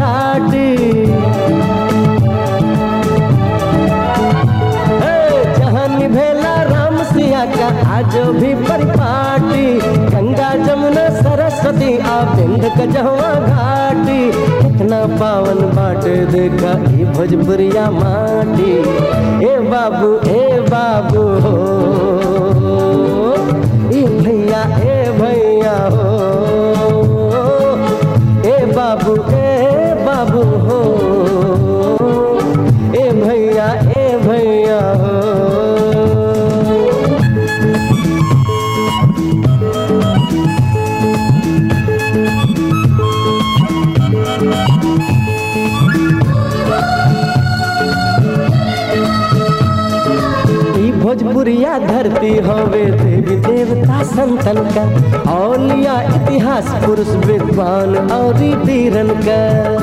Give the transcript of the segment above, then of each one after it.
घाटी हे, जहाँ निभेला राम सिया का आज भी परिपाटी गंगा जमुना सरस्वती आ बिंद कजवा घाटी कितना पावन बाट देखा ई भोजपुरिया माटी ए बाबू ए बाबू हो ए भैया ए भैया हो ए बाबू ए बाबू हो ए भैया ए भैया हो ई भोजपुरिया धरती हवे देवी देवता संतन का औलिया इतिहास पुरुष विद्वान और वीरन का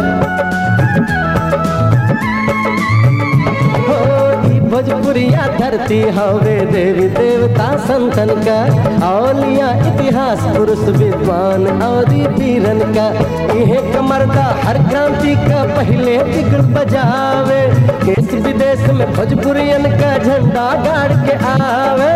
हो, ई भोजपुरिया धरती हवे देवी देवता संतन का औलिया इतिहास पुरुष विद्वान और वीरन का इहे कमरदा हर क्रांति का पहले बिगड़ बजावे देश विदेश में भोजपुरियन का झंडा गाड़ के आवे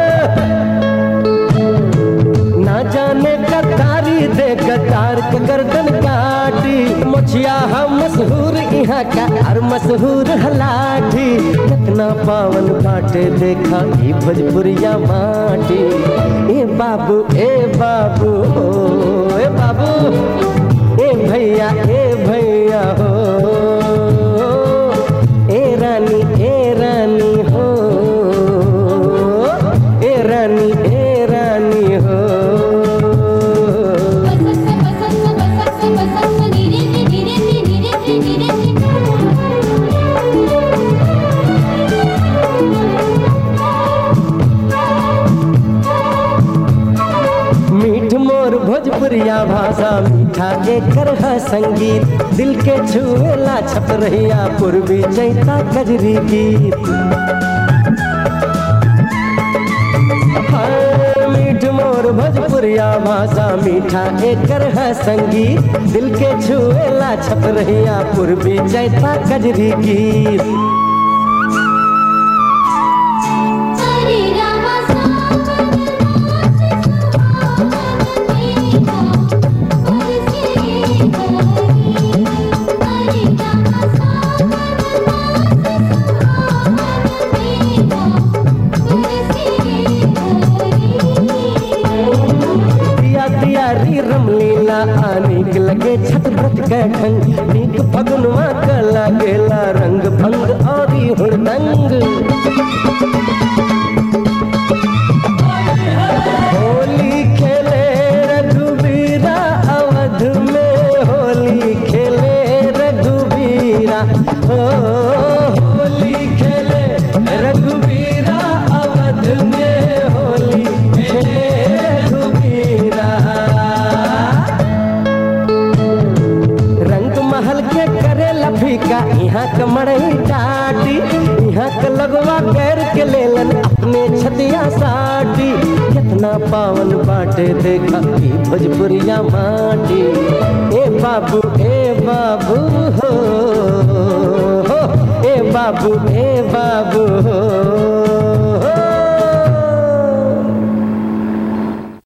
ना जाने कतारी दे कतार के गर्दन काटी मुछिया हम मशहूर यहाँ का और मशहूर हलाठी कितना पावन बाटे देखा ई भोजपुरिया माटी ए बाबू ए बाबू हो ए बाबू ए भैया ए भैया हो ए रानी ए रानी हो ए रानी ए रानी हो मीठ मोर भोजपुरिया भाषा मीठा एकर है संगीत दिल के छुएला छप रहिया पूर्वी चैता कजरी गीत हाय, मीठ मोर भोजपुरिया भाषा मीठा एकर है संगीत दिल के छुएला छप रहिया पूर्वी चैता कजरी गीत दिया दिया री रमलीला आनिक लगे छत व्रत के ढंग नीक फगुनवा का लागेला रंग भंग और हुड़दंग होली खेले रघुबीरा अवध में होली खेले रघुबीरा हो होली खेले रघुबीरा अवध में होली खेले रघुबीरा रंग महल के करे लफीका यहाँ के मड़ई टाटी यहाँ के लगवा कर के लेलन अपने छतिया साटी कितना पावन बाटे देखा ई भोजपुरिया माटी ए बाबू ए बाबू हो, हो ए बाबू ए